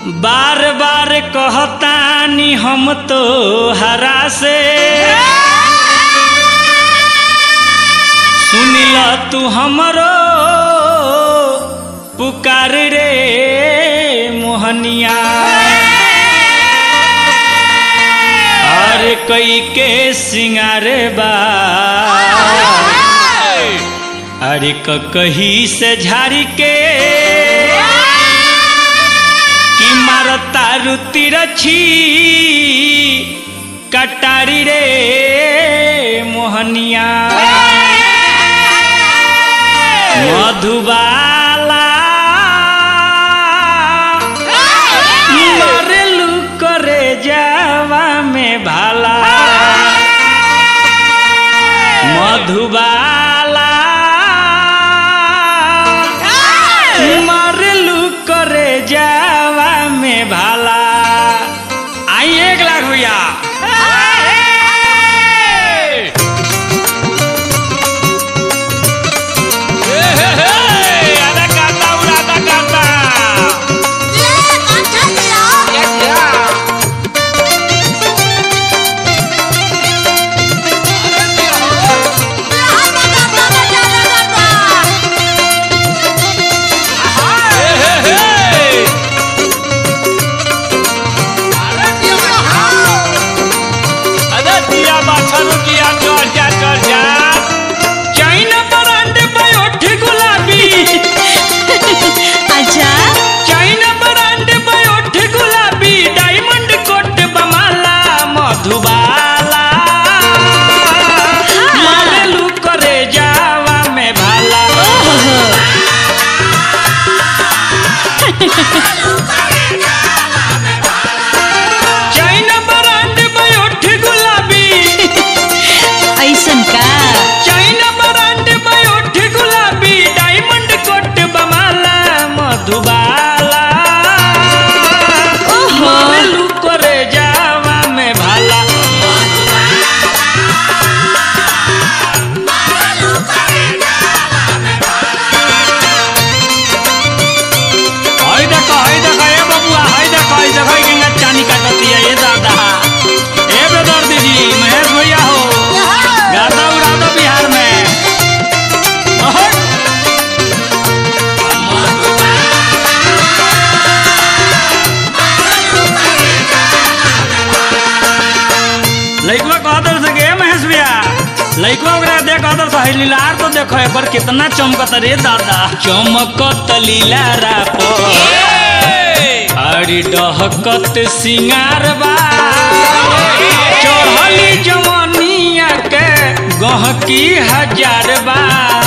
बार बार कहतानी हम तो हरा से सुनिल तू हमरो पुकार रे मोहनिया अरे कई के सिंगार बा अरे क कही से झाड़ी के कि मारता रुति रछी कटारी रे मोहनिया मधुबाला मरलू करे जावा में भाला मधुबाला मरलू करे जावा में भाला आई एक लाख भैया आधा काटा उड़ा आधा काटा अरे दिया बाछरू किया चढ़ जा चढ़ जा चाइना ब्रांड बायोठी गुलाबी अच्छा चाइना ब्रांड बायोठी गुलाबी डायमंड कोट बमाला मधुबाला मारेलू करे जावा में भाला चाइना ब्रांड बायोठी गुलाबी ऐसन का चाइना ब्रांड बायोठी गुलाबी डायमंड कोट बमाला मधुबाला ओहो। मारेलू करे जावा में भाला हाय देखो हाय देखो ए बबुआ हाय देखो हाय देखो ई गंगा चानी काटती है ये दादा ए बेदर दीदी महेश भैया हो गाता उड़ा दो बिहार में ओहो। लइकवा कहतर से गे महेश भैया लइकवा ओकरा देख कहतर से हई लीलार तो देखो एक बार कितना चमकत रे दादा चमकत लीलारा पर अरे डहकत सिंगार बा चढ़ली जवनिया के गहकी हजार बा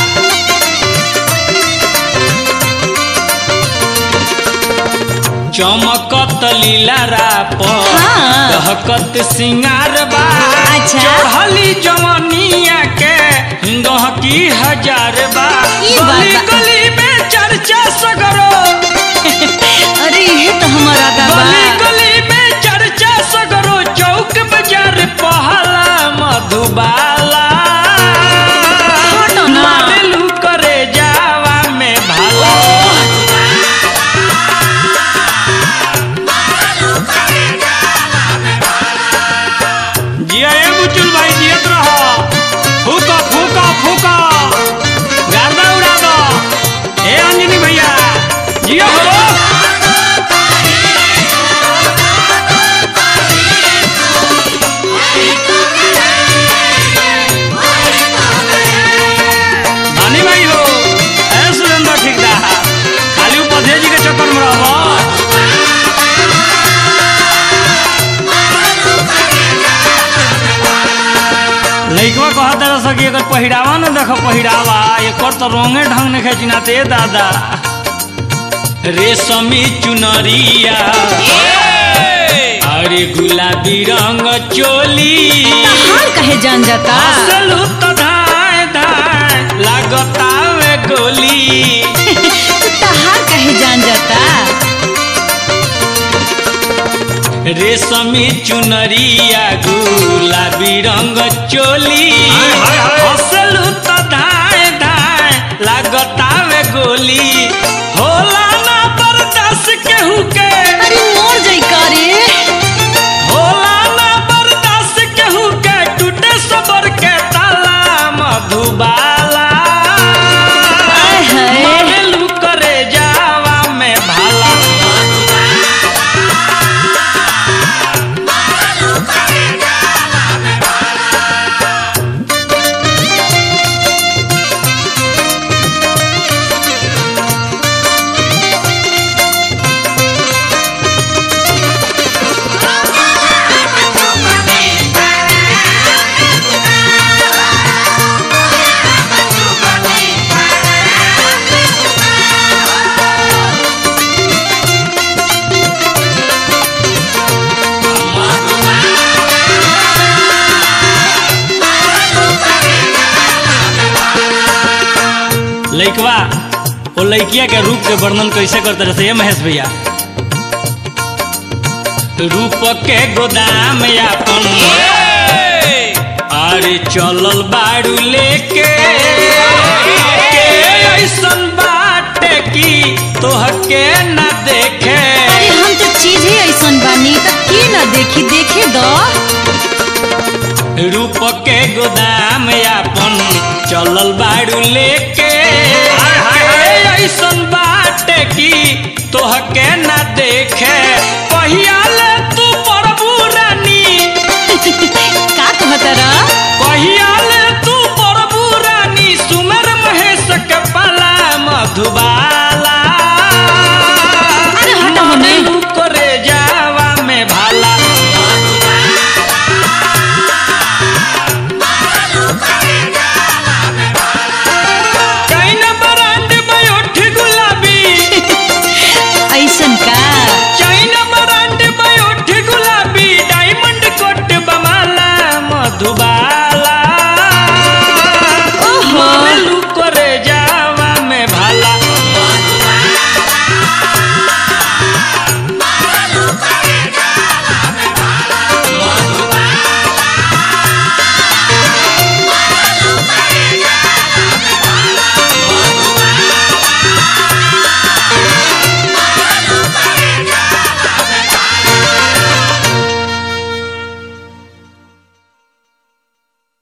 चमकत लीलारा पर हाँ। दहकत सिंगार बा अच्छा। चढ़ली जवनिया के गहकी हजार बा ई बात गली बा। गली में चर्चा सगरो अरे ये तो हमारा गली बाबा गली में चर्चा सगरो चौक बाजार पहला मधुबाला हटो ना। मारेलू करे जावा में भाला जिया ए बुचुल भाई जियत रहो फूका फूका फूका गर्दा उड़ा दो ए अंजनी भैया जिया हो धनी भाई हो ए सुरेंद्र ठेकेदार खाली उपधे जी के चक्कर में रहबो लइकवा कहत रह सकी अगर पहिरावा न देख पहिरावा एकर तो रंगे ढंग ने खेचिना ते दादा रेशमी चुनरिया अरे गुलाबी रंग चोली हाल कहे जान जाता असलू तो धाय धाय लागता वे गोली तहार कहे जान जाता रेशमी चुनरिया गुलाबी रंग चोली असलू तो धाय धाय लागता वे गोली होला ना बर्दाश्त केहू के अरे लइकवा वो लइकिया के रूप के वर्णन कैसे करते रहे ये महेश भैया रूप के गोदाम यापन अरे चलल बाड़ू लेके के ऐसन बाटे की तोहके न देखे अरे हम तो चीज ही ऐसन बानी तो की ना देखी देखे दो रूप के गोदाम यापन चलल बाड़ू लेके के ऐसन बाटे की तोहके न देखे पहिया